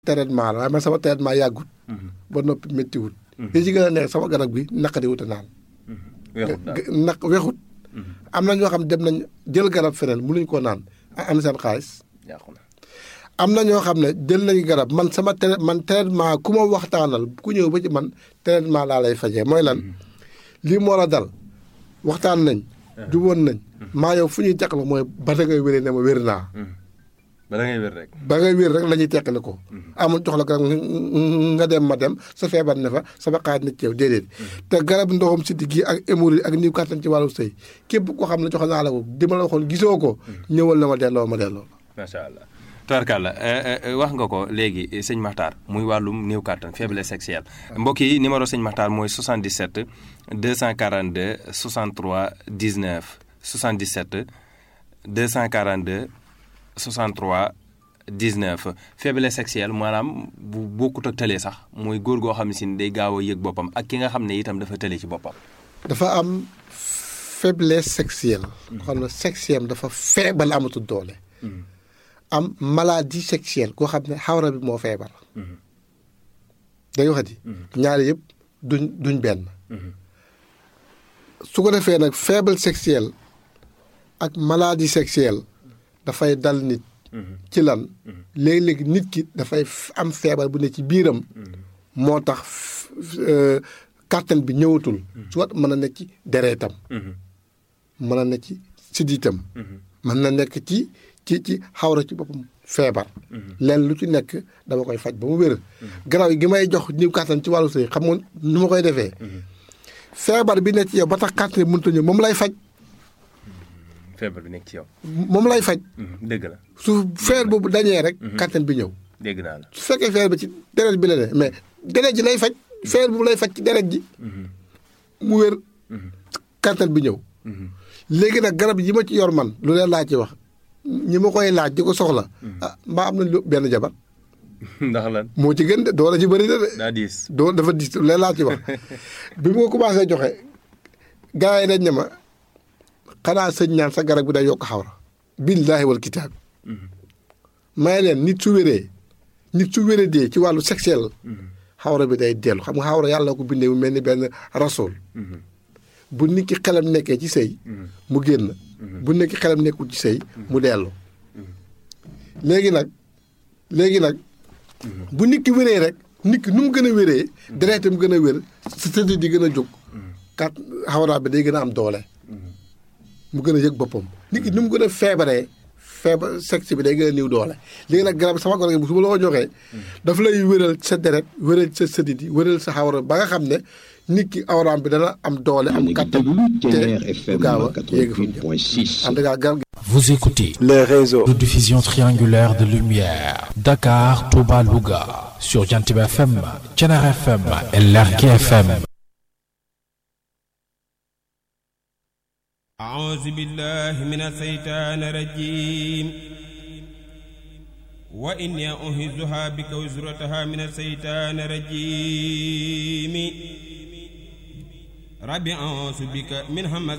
traitement la waaye man sama traitement yàggut ba noppi méttiwut li ci gën a neex sama garab gi naqadi wut a naan weexut daal naq wexut am na ñoo xam dem nañ jël garab feneen mënuñ koo naan am na seen xaalis yàqu na am na ñoo xam ne jël nañu garab man sama tra man traitement ku ma waxtaanal ku ñëw ba ci man traitement laa lay fajee mooy lan lii moo la dal waxtaan nañ juboon nañ maa yow fu ñuy teqale mooy ba da ngay wéree ne ma wér naa ba da ngay wér rek ba ngay wér rek la ñuy teqale ko amul jox la garab nga dem ma dem sa feebar ne fa sama xaaj na ci yow déedéet te garab ndoxam siddi gi ak hémorroïde ak niw kàttan ci wàllu sëy képp koo xam ne jox naa la ko di ma la waxoon gisoo ko ñëwal na ma delloo ma delloo macha allah tubarkalla wax nga ko léegi sëñ Makhtar muy wàllum néew kàttan faiblesse sexuelle mbokk yi numéro sëñ Makhtar mooy 77 242 63 19 77 242 63 19 faiblesse sexuelle maanaam bu bokkut ak tële sax mooy góor goo xam ne si day gaaw a yëg boppam ak ki nga xam ne itam dafa tële ci boppam. dafa am faiblesse sexuelle. xam ne sexuelle dafa feebal amatul doole. am maladie sexuelle koo xam ne xawra bi moo feebar. day waxati. ñaari yëpp duñ duñ benn. su ko defee nag faible sexuelle ak maladie sexuelle dafay dal nit. ci lan léegi-léegi nit ki dafay am feebar bu ne ci biiram. moo tax kàttan bi ñëwatul. soit mën na nekk ci dereetam. mën na nekk ci siddiitam. mën na nekk ci. ci ci xawra ci boppam feebar. leen lu ci nekk dama koy faj ba mu wér. garaaw gi may jox niw kàttan ci wàllu sëy xam nga nu ma koy defee. feebar bi nekk ci yow ba tax kàttan bi mënut a ñëw moom lay faj. feebar bi nekk ci yow. moom lay faj. dëgg la. su feer boobu dañee rek. kàttan bi ñëw. dégg naa la. su fekkee feer bi ci deret bi la ne mais deret ji lay faj. feer boobu lay faj ci deret ji. mu wér. kàttan bi ñëw. léegi nag garab yi ma ci yor man lu leen laa ci wax. ñi ma koy laaj di ko soxla. ah mbaa am nañ lu benn jabar. ndax lan. moo ci gën de doole ci bëri na de. daa diis. doo dafa diis leen laa ci wax bi ma commencé joxe gars yi dañ ne ma xanaa sëñ ñaan sa garab bi day yokk xawra. billaahi wal kitaab. may leen nit su wéree nit su wéree dee ci wàllu sexuel. xawra bi day dellu xam nga xawra yàlla ko bindee mu mel ni benn rasool. bu nit ki xelam nekkee ci sëy mu génn. bu nekk xelam nekkul ci sëy mu dellu léegi nag léegi nag bu nit ki wéree rek nit ki nu mu gën a wéree dereetam gën a wér sa tëdd di gën a jóg kat xawraa bi day gën a am doole mu gën a yëg boppam nit ki nu mu gën a feebaree feebar sexe bi day gën a niw doole léegi nag garab sama garab bu su ma la ko joxee dafa lay wéral sa deret wéral sa sëddi di wéral sa xawra ba nga xam ne nit ki awraam bi dana am doole am kattan te du gaaw a yéeg fa mu jëm en tout cas garab gi Vous écoutez les réseaux de diffusion triangulaire de lumière Dakar, Touba, Louga sur Jantib FM, Thiénare FM et Lergui FM. أعوذ بالله من الشيطان الرجيم وإني أعيذها بك وزرتها من الشيطان الرجيم رب أعوذ بك من همز